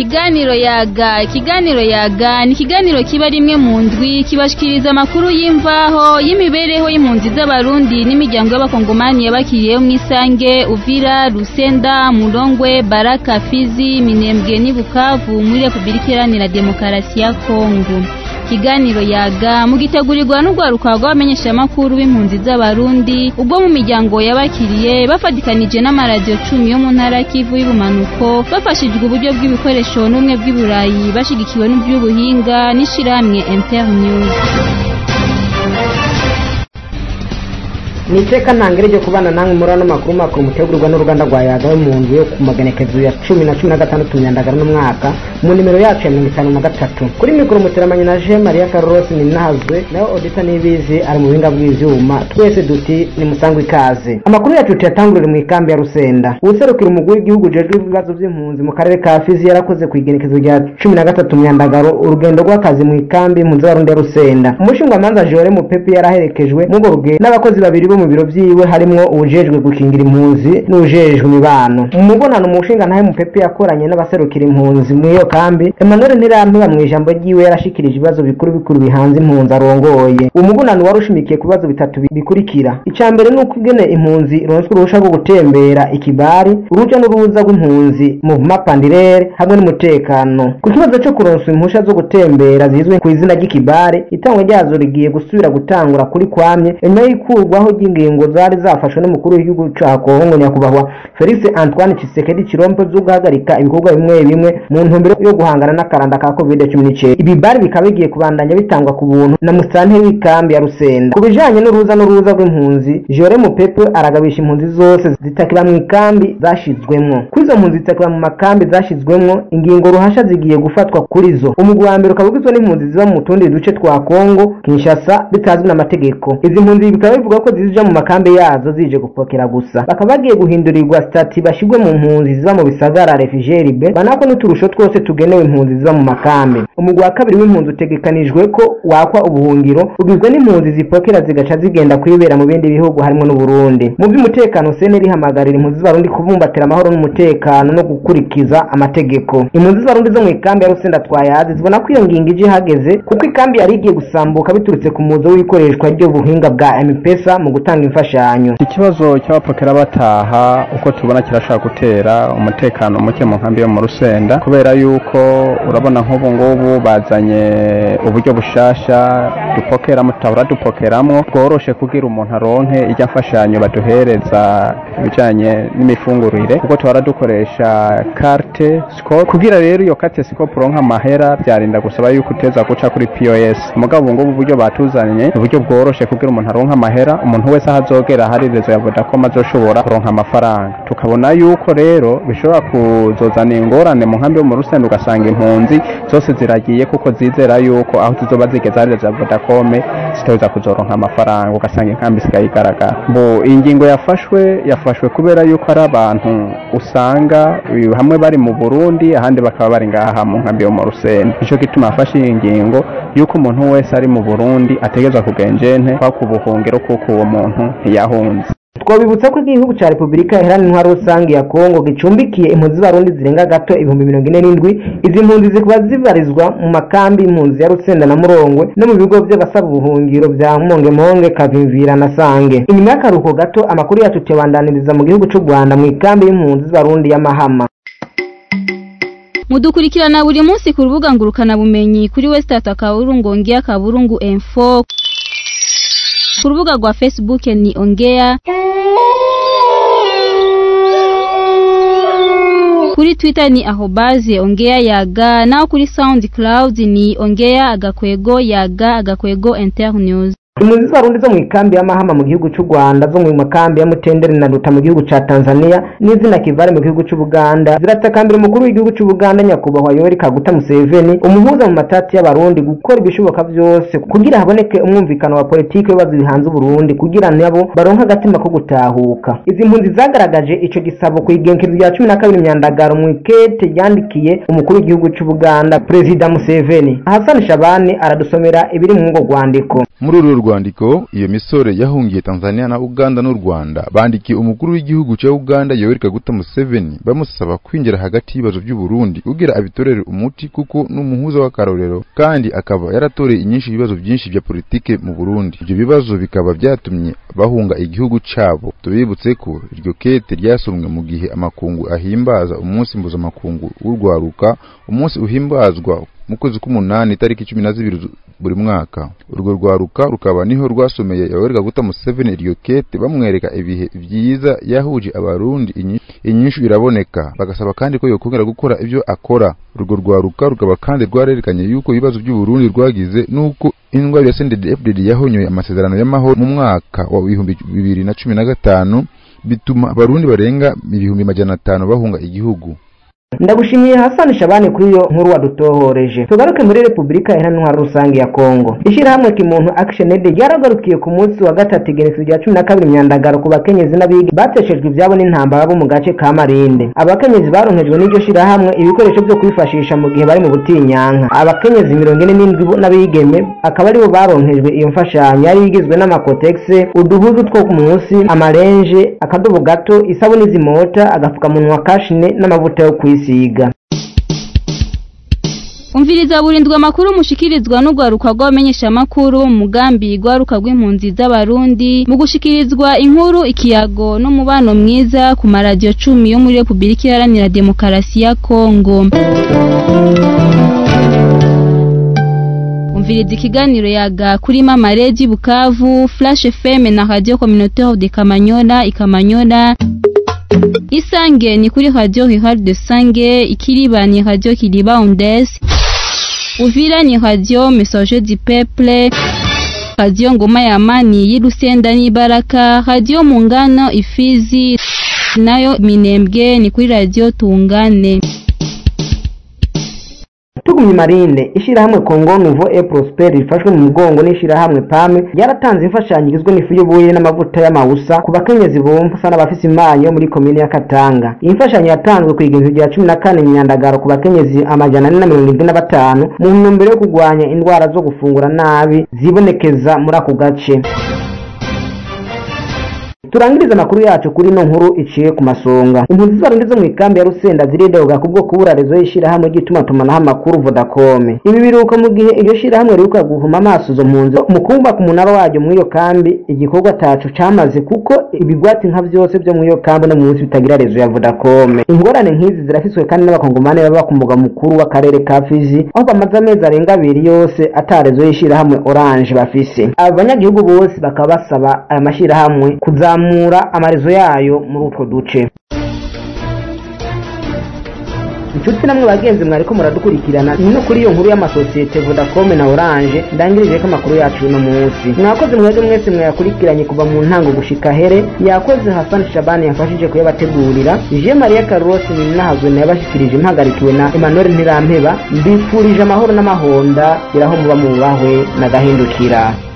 ikiganiro yaga ikiganiro yaga ni ikiganiro kiba rimwe mu ndwi kibashikiriza amakuru y'imvaho y'imibereho y'impunzi z'abarundi n'imiryango y'abakongomani yabakiriyeho mu isange uvira rusenda murongwe baraka fizi minembwe n'i bukavu muri repubulika iharanira demokarasi ya kongo ikiganiro yaga mugitegurirwa n'urwaruka rw'abamenyeshamakuru b'impunzi z'abarundi ubwo mu miryango yabakiriye bafatikanije n'amaradiyo cumi yo mu ntara kivu y'ubumanuko bafashijwe uburyo bw'ibikoresho n'ubumwe bw'iburayi bashigikiwe n'iby'ubuhinga n'ishirahamwe internews ni iteka ntangire ryo kubana namwe muri ano makuru makuru mutegurwa n'uruganda rwa yaga yo mu nzu yo ku maganekezo ya cumi na cumi na gatandatu myandagara n'umwaka mu nimero yacu ya mirongo itanu na gatatu kuri mikoro muteramanye na je maria carlos ninazwe nawe odita nibizi ari mu buhinga bw'ivyuma twese duti ni musangwa ikaze amakuru yacu tuyatangurire mu ikambi ya rusenda uwuserukira umugwi w'igihugu ujejwe ibibazo vy'impunzi mu karere ka fizi yarakoze ku igenekezo rya cumi na gatatu myandagaro urugendo rw'akazi mu ikambi impunzi z'abarundi ya rusenda umushingwamanza jore mupepe yaraherekejwe n'urwo rugendo n'abakozi babiri bo mu biro vyiwe harimwo uwujejwe gukingira impunzi n'uwujejwe imibano mu mubonano umushinga ntahe mupepe yakoranye n'abaserukira impunzi muri iyo kambi emmanuel ntirampiba mu ijambo ryiwe yarashikirije ibibazo bikuru bikuru bihanze impunzi arongoye uwo mubonano wari ushimikiye ku bibazo bitatu bikurikira ica mbere ni uko ingene impunzi ironswe uruhusha rwo gutembera ikibari uruja n'uruza rw'impunzi mu mapandirere hamwe n'umutekano ku kibazo co kuronswa impusha zo gutembera zizwi ku izina ry'ikibari itangwa ryazo rigiye gusubira gutangura kuri kwamye inyuma y'ikurwaho ry'ingingo zari zafashwe n'umukuru w'igihugu ca kongo nyakubahwa felix antoine tshisekedi chirombo zo guhagarika ibikorwa bimwe bimwe mu ntumbero yo guhangana n'akaranda ka covid cumi n'icenda ibi bari bikaba bigiye kubandanya bitangwa ku buntu na musitanteri w'ikambi ya rusenda ku bijanye n'uruza n'uruza rw'impunzi jore mupepe aragabisha impunzi zose zitakira mu ikambi zashizwemwo kuri izo mpunzi zitakira mu makambi zashizwemwo ingingo ruhasha zigiye gufatwa kuri zo umugwi wa mbere ukaba ugizwe n'impunzi ziba mu tundi duce twa kongo kinshasa bitazwi n'amategeko izi mpunzi bikaba bivuga ko zija mu makambi yazo zije gupokera gusa bakaba bagiye guhindurirwa stati bashirwe mu mpunzi ziba mu bisagara refugeri be banako n'uturusho twose tugenewe impunzi ziba mu makambi umugwi wa kabiri w'impunzi utegekanijwe ko wakwa ubuhungiro ugizwe n'impunzi zipokera zigaca zigenda kwibera mu bindi bihugu harimo n'uburundi mu by'umutekano sene rihamagarira impunzi z'abarundi kubumbatira amahoro n'umutekano no gukurikiza amategeko impunzi z'abarundi zo mu ikambi ya rusenda twayazi zibona ko iyo ngingo ije ihageze kuko ikambi yari igiye gusambuka biturutse ku muzo w'ikoreshwa ry'ubuhinga bwa mpesa mu gutanga imfashanyo ikibazo cy'abapokera bataha uko tubona kirashaka gutera umutekano muke mu nkambi yo mu rusenda kubera yuko urabona nk'ubu ngubu bazanye uburyo bushasha dupokeramo tutahora dupokeramo bworoshe kugira umuntu aronke ijya mfashanyo baduhereza ibijanye n'imifungurire kuko tuhora dukoresha carte scope kugira rero iyo carte scope uronka amahera byarinda gusaba yuko uteza guca kuri POS mugabo ubu ngubu uburyo batuzanye uburyo bworoshe kugira umuntu aronka amahera umuntu wese aho azogera hari rezo ya Vodacom azoshobora kuronka amafaranga tukabona yuko rero bishobora kuzozana ingorane mu nkambi yo mu rusenda ugasanga impunzi zose ziragiye kuko zizera yuko aho tuzoba zigeze hari rezo ya Vodacom zitaweza kuzoronka amafaranga ugasanga inkambi isigaye igaragara bo iyi ngingo yafashwe yafashwe kubera yuko ari abantu usanga hamwe bari mu Burundi ahandi bakaba bari ngaha mu nkambi yo mu rusenda nico gituma afashe iyi ngingo yuko umuntu wese ari mu Burundi ategezwa kugenjente kwa kubuhungiro kuko uwo muntu ntiyahunze twabibutsa ko igihugu cya repubulika iharanira intwaro rusange ya kongo gicumbikiye impunzi z'abarundi zirenga gato ibihumbi mirongo ine n'indwi izi mpunzi zikaba zibarizwa mu makambi impunzi ya rusenda na murongwe no mu bigo by'abasaba ubuhungiro bya mongemonge kavimvira na sange inyuma y'akaruhuko gato amakuru yacu tuyabandaniriza mu gihugu cy'u rwanda mu ikambi y'impunzi z'abarundi y'amahama mudukurikirana buri munsi ku rubuga ngurukanabumenyi kuri wesitata akaburungu ongea kaburungu info ku rubuga rwa facebook ni ongea kuri twitter ni ahobaze ongea yaga naho kuri soundcloud ni ongea agakwego yaga agakwego internews impunzi z'abarundi zo mu ikambi y'amahama mu gihugu cy'u rwanda zo mu makambi ya mutenderi na ruta mu gihugu cya tanzania n'izina kivare mu gihugu cy'u buganda ziratakambira umukuru w'igihugu cy'u buganda nyakubahwa yoweri kaguta museveni umuhuza mu matati y'abarundi gukora ibishoboka byose kugira haboneke umwumvikano wa politiki w'ibibazo bihanze uburundi kugira nabo baronke agatima ko gutahuka izi mpunzi zagaragaje ico gisabo ku igenekerezo rya cumi na kabiri myandagaro mu ikete yandikiye umukuru w'igihugu cy'u buganda perezida museveni hasani shabani aradusomera ibiri mu ngo rwandiko muri uru rwandiko iyo misore yahungiye Tanzania na Uganda n'u Rwanda bandikiye umukuru w'igihugu cya Uganda Yoweri Kaguta Museveni bamusaba kwinjira hagati y'ibibazo by'u Burundi kugira abitorere umuti kuko n'umuhuza w'akarorero kandi akaba yaratoreye inyinshi ibibazo byinshi bya politike mu Burundi ibyo bibazo bikaba byatumye bahunga igihugu cyabo tubibutse ko iryo kete ryasomwe mu gihe amakungu ahimbaza umunsi mpuzamakungu w'urwaruka umunsi uhimbazwa mu kwezi k'umunani itariki cumi na zibiri buri mwaka urwo rwaruka rukaba niho rwasomeye Yoweri Kaguta Museveni iryo kete bamwereka ibihe byiza yahuje abarundi inyishu iraboneka bagasaba kandi ko yokongera gukora ibyo akora urwo rwaruka rukaba kandi rwarerekanye yuko ibibazo by'u Burundi rwagize nuko indwara ya CNDD-FDD yahonyoye amasezerano y'amahoro mu mwaka wa ibihumbi bibiri na cumi na gatanu bituma abarundi barenga ibihumbi majana atanu bahunga igihugu ndagushimiye Hassan Shabani kuri iyo nkuru wadutohoreje tugaruke muri Repubulika Iharanira Rusange ya Kongo ishyirahamwe kimuntu Action Aid ryaragarukiye ku munsi wa gatatu igenekerezo rya cumi na kabiri myandagaro ku bakenyezi n'abige bateshejwe ibyabo n'intambara bo mu gace ka Marinde abakenyezi baronkejwe n'iryo shyirahamwe ibikoresho byo kwifashisha mu gihe bari mu butinyanka abakenyezi mirongo ine n'indwi n'abigeme akaba aribo baronkejwe iyo mfashanyo yari igizwe n'amakotegise uduhuzu two ku munsi amarenje akadobo gato isabuni zimota agapfukamunwa kashine n'amavuta yo kwisi kwisiga umviriza burindwa amakuru mushikirizwa n'urwaruka rw'abamenyesha amakuru mu mugambi rwaruka rw'impunzi z'abarundi mu gushikirizwa inkuru ikiyago n'umubano mwiza ku maradiyo cumi yo muri repubulika iharanira demokarasi ya kongo umviriza ikiganiro yaga kuri mama redi bukavu flash fm na radio communautaire de kamanyola ikamanyola isange ni kuri radio Rihard de Sange ikiriba ni radio Kiliba Ondes Uvira ni radio Messager du Peuple radio Ngoma ya Amani y'Irusenda n'Ibaraka radio Mungano Ifizi nayo Minembwe ni kuri radio Tungane tugumye marinde ishyirahamwe kongo nuvo e prosper rifashwe mu mugongo n'ishyirahamwe pame ryaratanze imfashanyo igizwe n'ifu y'ubuye n'amavuta y'amawusa ku bakenyezi bumva n'abafise imanyo muri komine ya katanga iyi mfashanyo yatanzwe ku igihumbi rya cumi na kane myandagaro ku bakenyezi amajana ane na mirongo irindwi na batanu mu ntumbero yo kurwanya indwara zo gufungura nabi zibonekeza muri ako gace turangiriza amakuru yacu kuri ino nkuru iciye ku masonga impunzi z'abarundi zo mu ikambi ya rusenda ziridoga kubwo kubura rezo y'ishyirahamwe ry'itumatumanaho amakuru vodacom ibi biruka mu gihe iryo shyirahamwe riruka guhuma amaso izo mpunzi mu kubaka umunara waryo muri iyo kambi igikorwa tacu camaze kuko ibigwati nka vyose vyo muri iyo kambi no munsi bitagira rezo ya vodacom ingorane nk'izi zirafiswe kandi n'abakongomani baba ku mugwa mukuru w'akarere ka fizi aho bamaze amezi arenga abiri yose ata rezo y'ishyirahamwe orange bafise abo banyagihugu bose bakaba basaba aya mashyirahamwe kuzamura kuzamura amarezo yayo muri utwo duce inshuti namwe bagenzi mwariko muradukurikirana ni no kuri iyo nkuru y'amasosiyete vodacom na orange ndangirije ko amakuru yacu uno munsi mwakoze mwebwe mwese mwayakurikiranye kuva mu ntango gushika here yakoze hasani shabani yafashije kuyabategurira je maria carlos ninahazwe nayabashikirije mpagarikiwe na emmanuel ntirampeba mbifurije amahoro n'amahonda iraho muba mubahwe na gahindukira